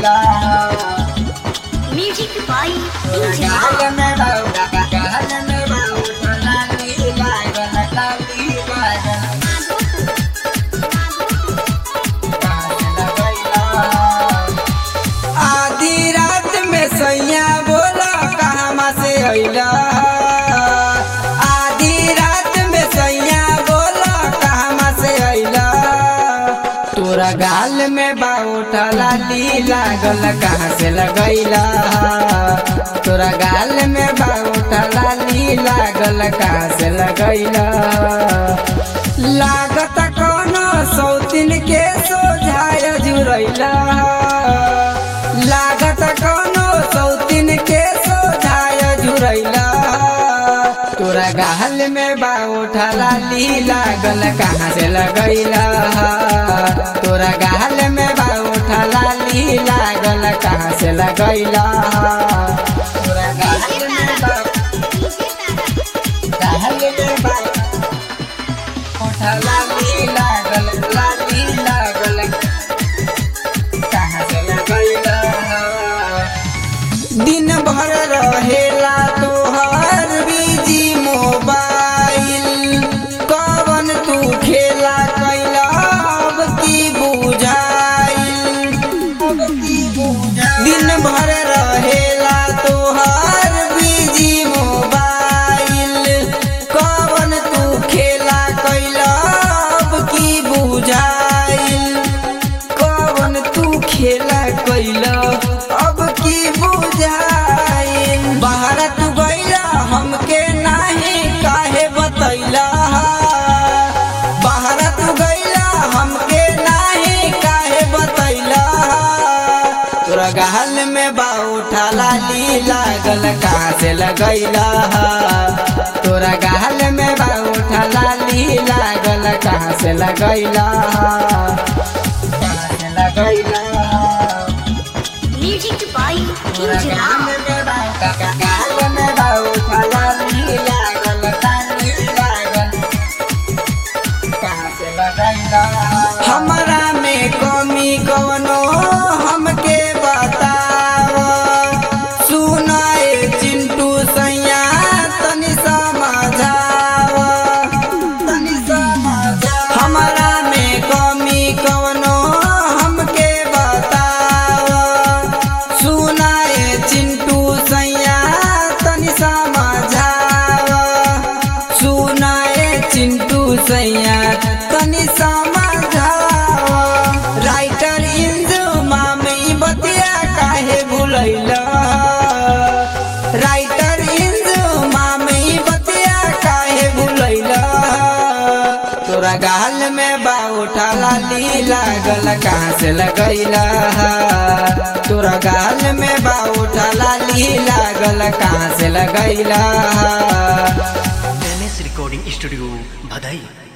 लगैला music by तोरा DJ गाल में बाउटा गाल में बाउटा लाली लागल लाली लागल आधी रात में सैया बोला कहवा से अइला आधी रात में सैया बोला कहवा से अइला तोरा गाल में बाउटा लाली लागल कहाँ से लगैला तोरा गाल में बाउटा लाली लागल कहाँ से लगैला लागत कोनो सौतिन के सोझाय जुरैला लागत कोनो सौतिन के सोझाय जुरैला तोरा गाल में बाउठा लाली लागल कहाँ से लगैला तोरा गाल में बाउठा लाली लागल कहाँ से लगैला तोरा गाल में बाउठा में बाउठा ओठा लाली लागल लाली लागल कहाँ से लगैला दिन भर रहेला तोहर बिजी मोबाइल कवन तू खेला कैला अब की बुझाइल दिन भर रहेला तोहर बिजी मोबाइल कवन तू खेला कैला अब की बुझाइल कवन तू खेला कैला अब की बुझाइल बाहर तू गैला हमके नाही काहे बतैला बाहर तू गैला हमके नाही काहे बतैला तोरा गाल में बाउठा लाली लागल कहाँ से लगैला तोरा गाल में बाउठा लाली लागल कहाँ से लगैला कहाँ से लगैला म्यूजिक बाय तोरा डीजे गाल में बाउठा गाल में बाउठा लाली लागल लाली लागल कहाँ से लगैला हमरा में कमी कवनो हमके बताव सुनाए चिंटू सैया तनी समझाव तनी समझाव हमरा में कमी कवनो हमके बताव सुनाए चिंटू सैया तनी समझाव सुनाए चिंटू सैया तनी समझाव राइटर इंजुमा में बतिया काहे भुलैला राइटर इंजुमा में बतिया काहे भुलैला तोरा गाल में बाउठा लाली लागल कहाँ से लगैला तोरा गाल में बाउठा लाली लागल कहाँ से लगैला एम एस रिकॉर्डिंग स्टूडियो भदई